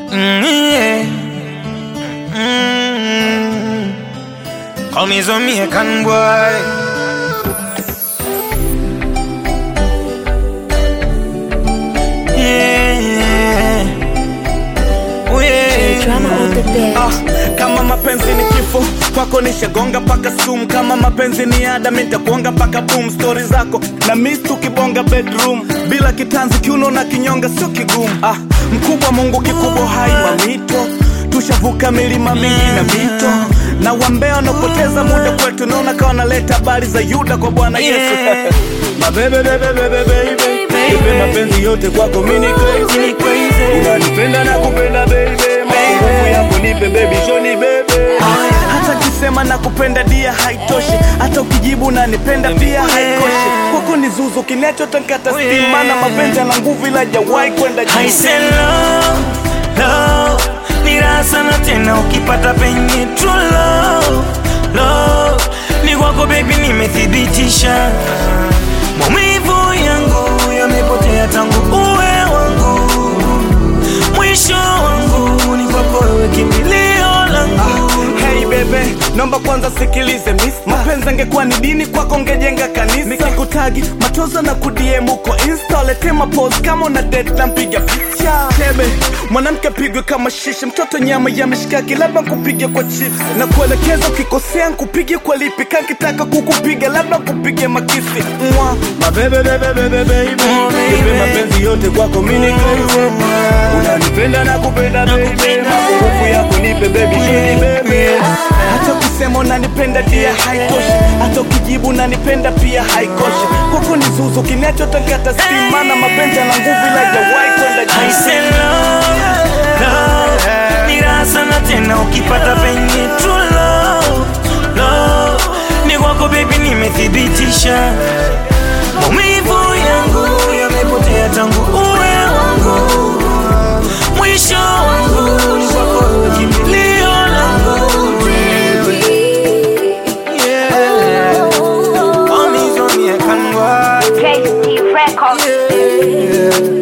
Mm, yeah. Mm. Call me Jamaican boy. Yeah. Oh, yeah. Drama on the bed. Ah, kama mapenzi ni kifo kwako nishagonga paka sumu kama mapenzi ni ada mitakuonga paka boom stori zako na mis tukibonga bedroom bila kitanzi kiuno na kinyonga sio kigumu ah, mkubwa mungu kikubwa hai mamito tushavuka milima mingi na mito na wambea wanaopoteza muda kwetu naona kawa naleta habari za yuda kwa bwana yesu Yeah. mabebebebebebebe ipe mapenzi yote kwako mini crazy Mini crazy. unanipenda na kupenda baby nguvu yako nipe baby shoni bebe hata kisema na kupenda dia haitoshi hata ukijibu unanipenda pia haikoshi kwako ni zuzu kinachotankata stima na mapenzi na nguvu ila jawai kwenda I juu say love, love ni raha sana tena ukipata penye true love, love ni kwako baby, nimethibitisha maumivu yangu yamepotea tangu uwe wangu, mwisho wangu ni kwako wewe, kimbilio langu Hey bebe, naomba kwanza sikilize miss Mapenzi angekuwa ni dini kwako ngejenga kanisa Nikikutagi machozo na kudiem uko insta Lete mapose kama una date na mpiga picha Tebe, mwanamke pigwe kama shisha Mtoto nyama ya mishikaki labda nkupige kwa chips Na kuelekeza ukikosea nkupige kwa lipi Kankitaka kukupiga labda kupige makisi Mwa, mabebe bebe bebe baby Oh, baby. Nipe mapenzi yote kwako mini crazy Unanipenda na kupenda baby Nakupenda. Nguvu yako nipe baby shini baby hata ukisema unanipenda dia haitoshi hata ukijibu unanipenda pia haikoshi kwako ni zuzu kinachotangata stima na mapenzi na nguvu ila jawai kwenda I juu say love, love ni raha sana tena ukipata penye true love, love ni kwako baby, nimethibitisha maumivu yangu yamepotea tangu uwe wangu, mwisho wangu ni kwako wewe, kimbilio langu yeah. Call me Jamaican boy. KC Records. yeah.